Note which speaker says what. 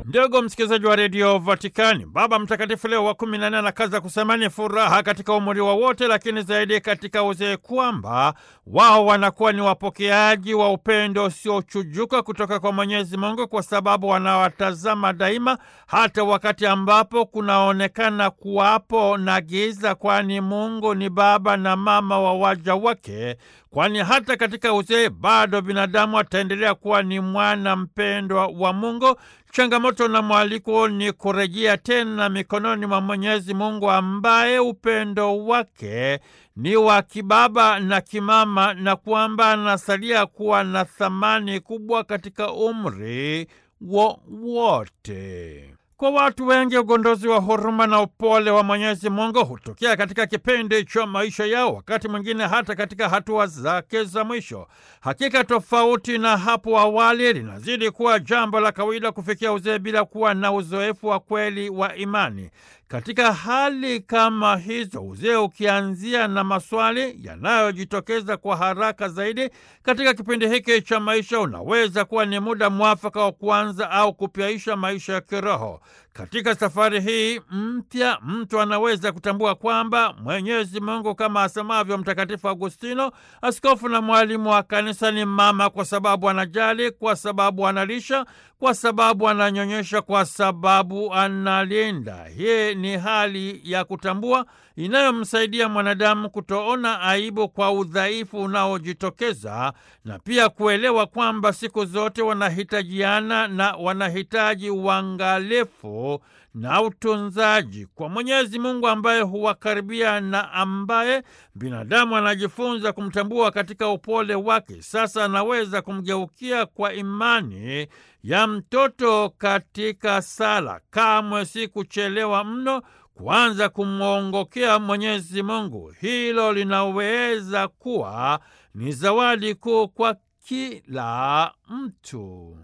Speaker 1: Ndugu msikilizaji wa redio Vatikani, Baba Mtakatifu Leo wa kumi na nne anakaza kusema ni furaha katika umri wa wote, lakini zaidi katika uzee, kwamba wao wanakuwa ni wapokeaji wa upendo usiochujuka kutoka kwa Mwenyezi Mungu, kwa sababu wanawatazama daima, hata wakati ambapo kunaonekana kuwapo na giza, kwani Mungu ni baba na mama wa waja wake kwani hata katika uzee bado binadamu ataendelea kuwa ni mwana mpendwa wa Mungu. Changamoto na mwaliko ni kurejea tena mikononi mwa Mwenyezi Mungu ambaye upendo wake ni wa kibaba na kimama, na kwamba anasalia kuwa na thamani kubwa katika umri wowote. Kwa watu wengi ugondozi wa huruma na upole wa Mwenyezi Mungu hutokea katika kipindi cha maisha yao, wakati mwingine hata katika hatua zake za mwisho. Hakika, tofauti na hapo awali, linazidi kuwa jambo la kawaida kufikia uzee bila kuwa na uzoefu wa kweli wa imani. Katika hali kama hizo, uzee ukianzia na maswali yanayojitokeza kwa haraka zaidi katika kipindi hiki cha maisha, unaweza kuwa ni muda mwafaka wa kuanza au kupyaisha maisha ya kiroho. Katika safari hii mpya, mtu anaweza kutambua kwamba Mwenyezi Mungu, kama asemavyo Mtakatifu Agustino, askofu na mwalimu wa kanisa, ni mama kwa sababu anajali, kwa sababu analisha, kwa sababu ananyonyesha, kwa sababu analinda. Hii ni hali ya kutambua inayomsaidia mwanadamu kutoona aibu kwa udhaifu unaojitokeza na pia kuelewa kwamba siku zote wanahitajiana na wanahitaji uangalifu na utunzaji kwa Mwenyezi Mungu ambaye huwakaribia na ambaye binadamu anajifunza kumtambua katika upole wake. Sasa anaweza kumgeukia kwa imani ya mtoto katika sala. Kamwe si kuchelewa mno kuanza kumwongokea Mwenyezi Mungu. Hilo linaweza kuwa ni zawadi kuu kwa kila mtu.